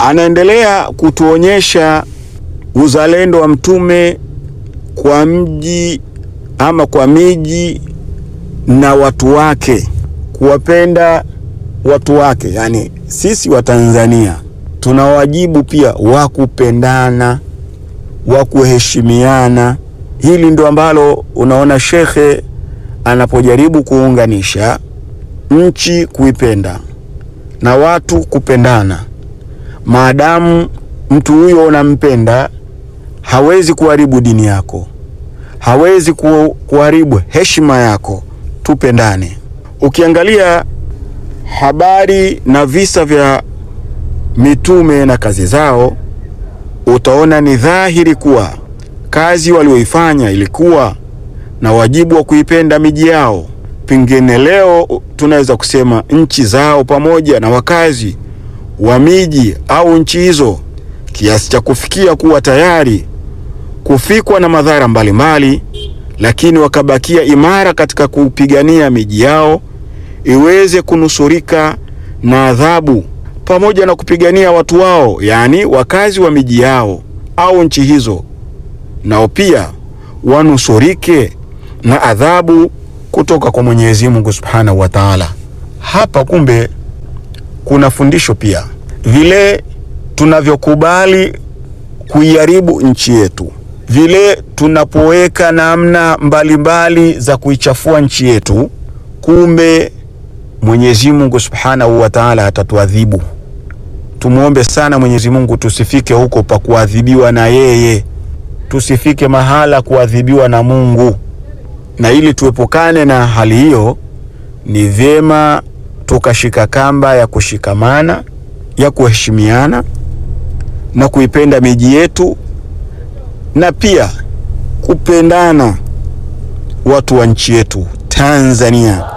anaendelea kutuonyesha uzalendo wa mtume kwa mji ama kwa miji na watu wake, kuwapenda watu wake. Yani sisi wa Tanzania tuna wajibu pia wa kupendana, wa kuheshimiana. Hili ndo ambalo unaona shekhe anapojaribu kuunganisha nchi kuipenda na watu kupendana. Maadamu mtu huyo unampenda, hawezi kuharibu dini yako, hawezi ku, kuharibu heshima yako. Tupendane. Ukiangalia habari na visa vya mitume na kazi zao, utaona ni dhahiri kuwa kazi walioifanya ilikuwa na wajibu wa kuipenda miji yao. Pengine leo tunaweza kusema nchi zao pamoja na wakazi wa miji au nchi hizo, kiasi cha kufikia kuwa tayari kufikwa na madhara mbalimbali, lakini wakabakia imara katika kupigania miji yao iweze kunusurika na adhabu, pamoja na kupigania watu wao, yaani wakazi wa miji yao au nchi hizo, nao pia wanusurike na adhabu kutoka kwa Mwenyezi Mungu Subhanahu wa Ta'ala. Hapa kumbe kuna fundisho pia, vile tunavyokubali kuiharibu nchi yetu, vile tunapoweka namna mbalimbali za kuichafua nchi yetu, kumbe Mwenyezi Mungu Subhanahu wa Ta'ala atatuadhibu. Tumwombe sana Mwenyezi Mungu tusifike huko pa kuadhibiwa na yeye, tusifike mahala kuadhibiwa na Mungu. Na ili tuepukane na hali hiyo, ni vyema tukashika kamba ya kushikamana, ya kuheshimiana na kuipenda miji yetu na pia kupendana watu wa nchi yetu Tanzania.